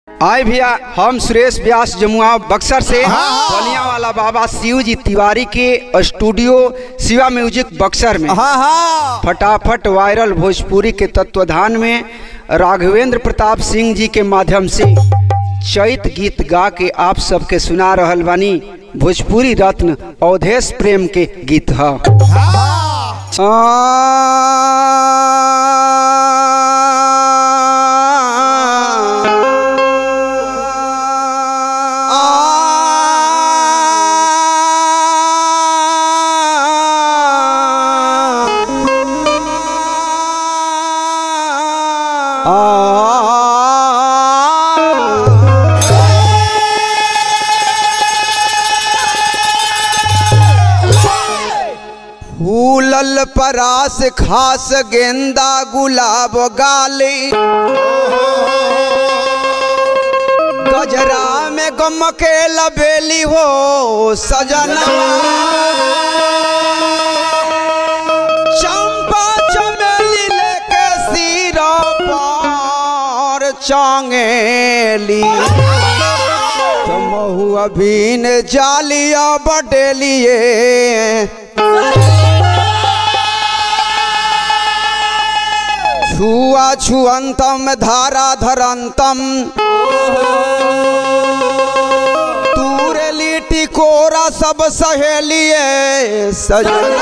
आए भैया हम सुरेश व्यास जमुआ बक्सर से हाँ। बलिया वाला बाबा शिव जी तिवारी के स्टूडियो शिवा म्यूजिक बक्सर में हाँ हाँ फटाफट वायरल भोजपुरी के तत्वधान में राघवेंद्र प्रताप सिंह जी के माध्यम से चैत गीत गा के आप सबके सुना रहल बानी भोजपुरी रत्न अवधेश प्रेम के गीत ह फूलल परास खास गेंदा गुलाब गाली गजरा में गम के लबेली हो सजना चंपा चमेली लेके सिरा पर चांगेली तमहु अभीन जालिया बटेलिए छुआ छुअंतम धारा धरंतम तूरे लिट्टी कोरा सब सहेलिए सजना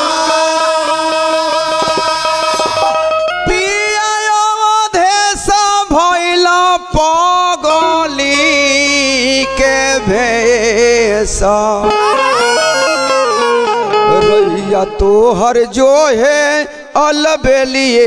पिया अवधेश भइल पगली के भेष रैया तोहर जो है अलबेलिए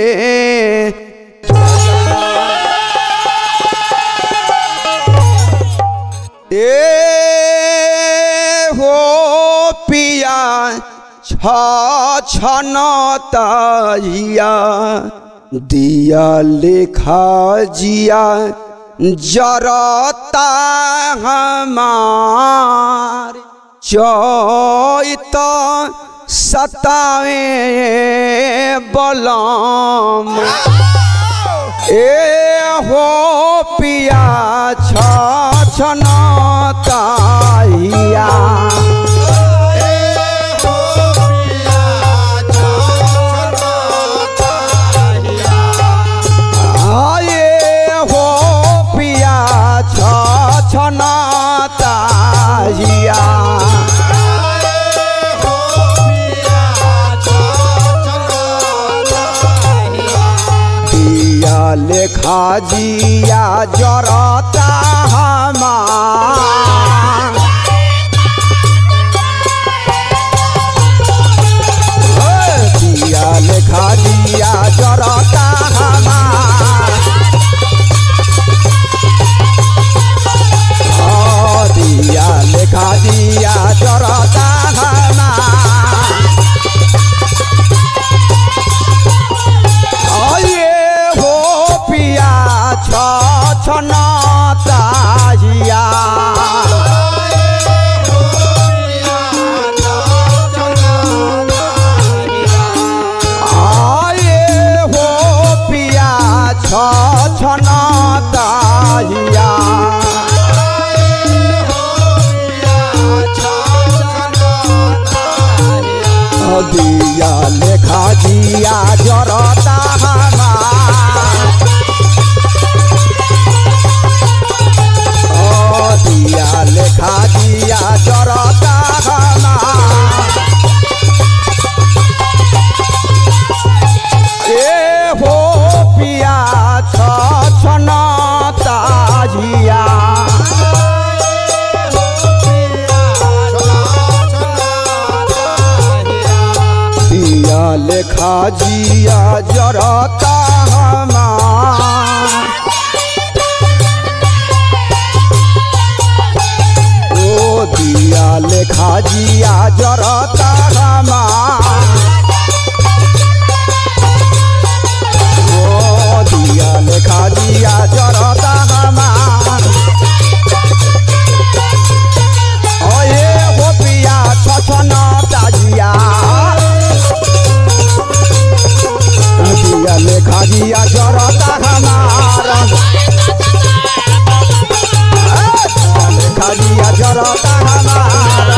ए हो पिया छ छन ताइया दिया लेखा जिया जरता हमार चैत सतावे बलम ए हो पिया छ छन ताइया आये हो पिया छ छन ताइया पिया लेखा जिया जरता हमार दिया लेखा दिया जरता हमार ओ दिया लेखा दिया जरता हमार आये हो पिया छ छन ताहिया आये हो पिया छ छन ताहिया दिया लेखा दिया जरता हमार ओ दिया लेखा दिया जरता हमार ए हो पिया छ छन ताजिया दिया लेखा जिया जरता हमार ओ दिया लेखा जिया जरता हमार ओ दिया लेखा जिया जरता हमार ओए हो पिया छछन ताजिया दिया लेखा जिया जरता हमार जरता हमार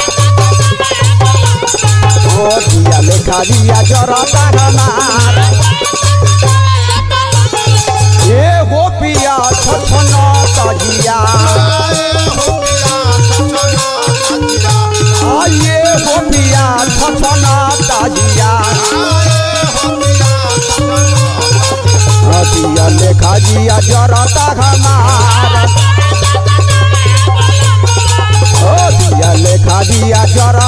ओ दिया लेखा दिया जरता हमार ए हो पिया छछना तजिया आये हो पिया छछना तजिया दिया लेखा दिया जरता हमार ओ दिया लेखा दिया जरता